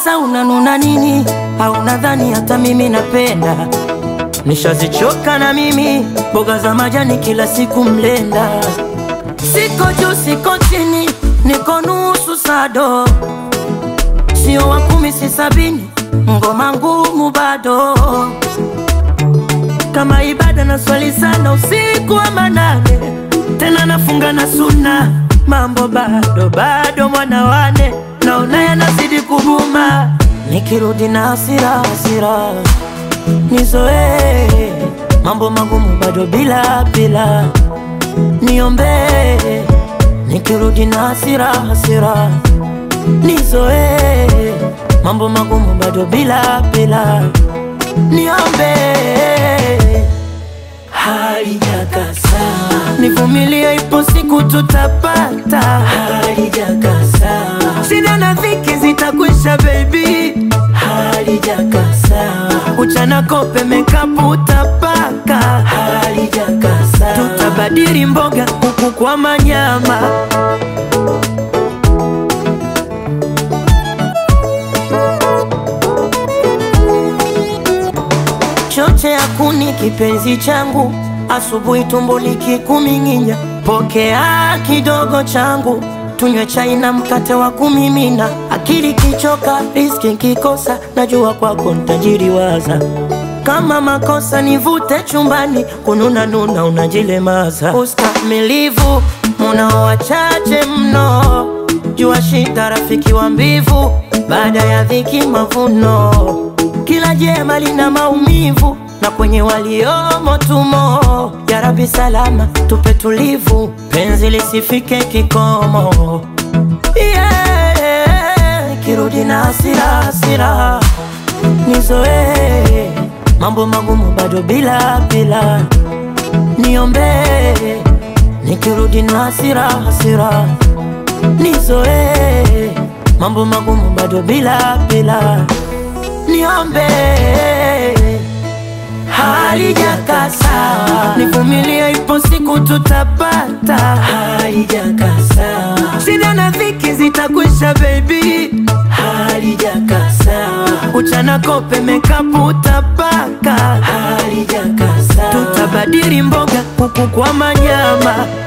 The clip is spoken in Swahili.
Sasa unanuna nini? Au nadhani hata mimi napenda? Nishazichoka na mimi mboga za majani kila siku mlenda. Siko juu siko chini, niko nusu sado, sio wa kumi si sabini, ngoma ngumu bado kama ibada na swali sana usiku wa manane, tena nafunga na suna, mambo bado bado, mwana wane naona yanazidi kuguma, nikirudi na hasira hasira nizoee mambo magumu bado bila bila, niombee nikirudi na hasira hasira nizoee mambo magumu bado bila bila, niombee halijakasa, nivumilie, ipo siku tutapata. Halijakasa, shida na dhiki zitakwisha, baby. Halijakasa, uchana kope mekapu utapaka. Halijakasa, tutabadili mboga huku kwa manyama. choche ya kuni kipenzi changu, asubuhi tumbo likikuminginya, pokea kidogo changu, tunywe chai na mkate wa kumimina. Akili kichoka, riski nkikosa, najua kwako ntajiriwaza. Kama makosa nivute chumbani, kununa nuna unajilemaza. Ustamilivu munao wachache mno, jua shida rafiki wa mbivu, baada ya dhiki mavuno kila jema lina maumivu na kwenye waliomo tumo. Ya Rabbi salama tupe tulivu, penzi lisifike kikomo. Yeah, kirudi na hasira hasira, nizoee mambo magumu bado bila bila, niombee nikirudi na hasira hasira, nizoee mambo magumu bado bila bila niombe halijakasa, nivumilie, ipo siku tutapata. Halijakasa, shida na dhiki zitakwisha, baby. Halijakasa, uchana kope mekapu utapaka. Halijakasa, tutabadili mboga huku kwa manyama.